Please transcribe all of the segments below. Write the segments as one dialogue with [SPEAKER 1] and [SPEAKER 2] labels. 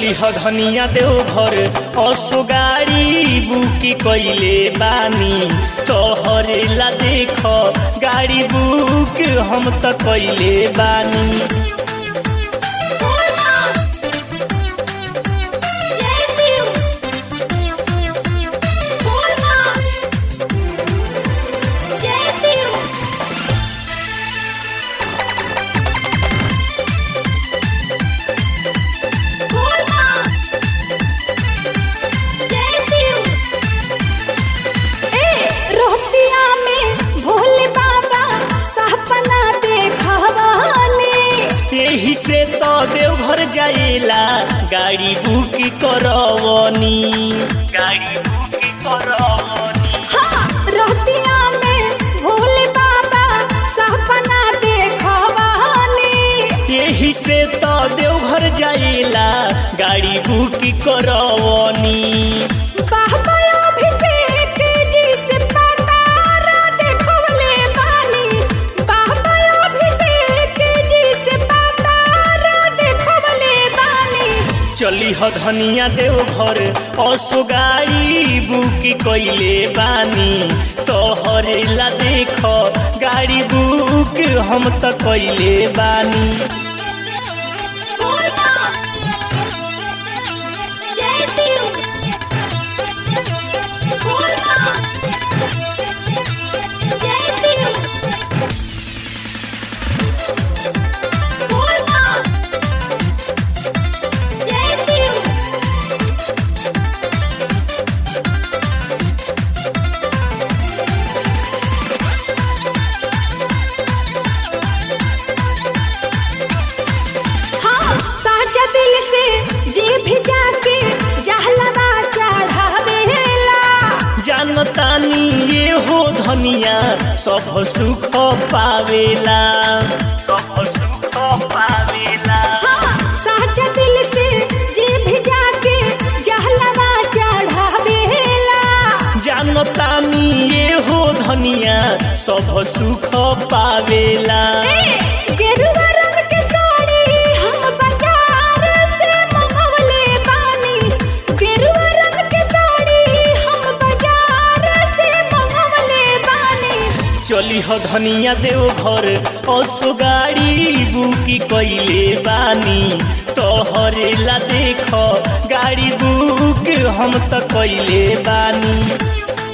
[SPEAKER 1] चली ह धनिया देवघर असो गाड़ी बुकी कइले बानी तोहरे ला देख गाड़ी बुक हम त कइले बानी
[SPEAKER 2] रोहतिया में भोले बाबा सपना देखवानी
[SPEAKER 1] यही से तो देवघर जाएला गाड़ी बुक करवनी गाड़ी बुक करवनी
[SPEAKER 2] हाँ रोहतिया में भोले बाबा सपना देखवानी
[SPEAKER 1] यही से तो देवघर जाएला गाड़ी बुक करवनी
[SPEAKER 2] बाबा अभिषेक जी से पतारा देखवले बानी बाबा अभिषेक जी से पतारा देखवले बानी
[SPEAKER 1] चली ह धनिया देवघर असो गाड़ी बुक कइले बानी तोहरे ला देख गाड़ी बुक हम त कइले बानी
[SPEAKER 2] हाँ साचा दिल से जी भी जाके जहलवा चढ़ावेला
[SPEAKER 1] जानतानी ये हो धनिया सब सुख पावेला सब सुख पावेला
[SPEAKER 2] हाँ साचा दिल से जी भी जाके जहलवा चढ़ावेला
[SPEAKER 1] जानतानी ये हो धनिया सब सुख पावेला
[SPEAKER 2] ए, गेरुआ रंग के साड़ी हम बाजार से मंगवले बानी गेरुआ रंग के साड़ी हम बाजार से मंगवले बानी
[SPEAKER 1] चली ह धनिया देवघर असो गाड़ी बुकी कइले बानी तोहरे ला देख गाड़ी बुक हम त कइले बानी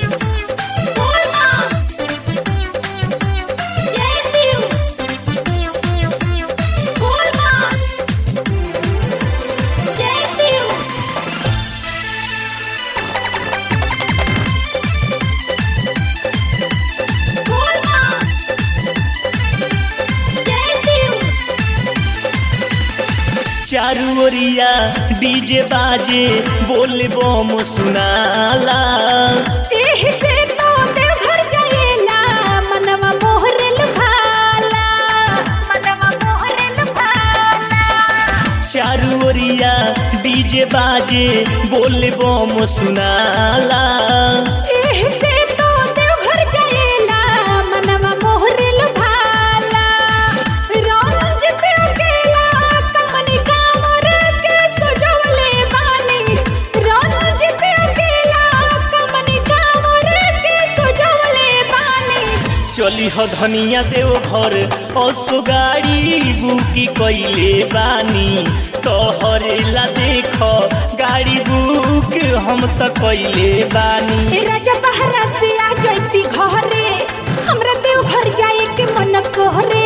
[SPEAKER 1] चारू ओरिया डीजे बाजे बोल बम सुनाला
[SPEAKER 2] एही से तो देवघर जाएला मनवा मोहरे लुभाला मनवा मोहरे लुभाला
[SPEAKER 1] चारू ओरिया डीजे बाजे बोल बम सुनाला
[SPEAKER 2] एही से तो देवघर जाएला मनवा मोहरे लुभाला रंजित अकेला कमनी कांवर के सजवले बानी रंजित अकेला कमनी कांवर के सजवले बानी
[SPEAKER 1] चली ह धनिया देवघर असो गाड़ी बुकी कइले बानी तोहरे ला देख गाड़ी बुक हम त कइले बानी
[SPEAKER 2] ए राजा बहरा से आ जैती घरे हमरा देव घर जाए के मन कोहरे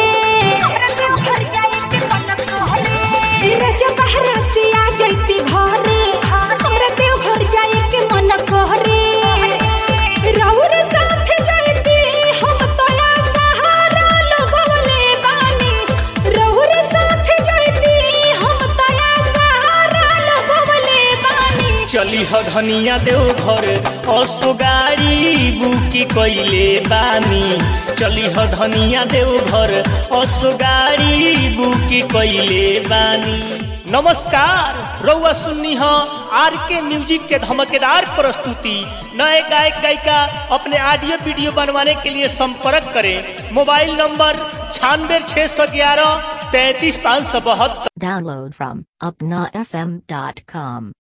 [SPEAKER 2] ए राजा बहरा से आ जैती घरे हमरा देव घर जाए के मन कोहरे रउर साथ जैती हम तोया सहारा लगवले बानी रउर साथ जैती हम तोया सहारा लगवले बानी
[SPEAKER 1] चली ह धनिया देवघर असो गाड़ी बुकी कइले बानी चली ह धनिया देवघर असो गाड़ी बुकी कइले बानी नमस्कार रउआ सुन्नी ह आर के म्यूजिक के धमकेदार प्रस्तुति नए गायक गायिका अपने ऑडियो वीडियो बनवाने के लिए संपर्क करें मोबाइल नंबर छियानवे छः सौ ग्यारह तैंतीस पाँच सौ बहत्तर
[SPEAKER 3] Download from UpnaFM.com.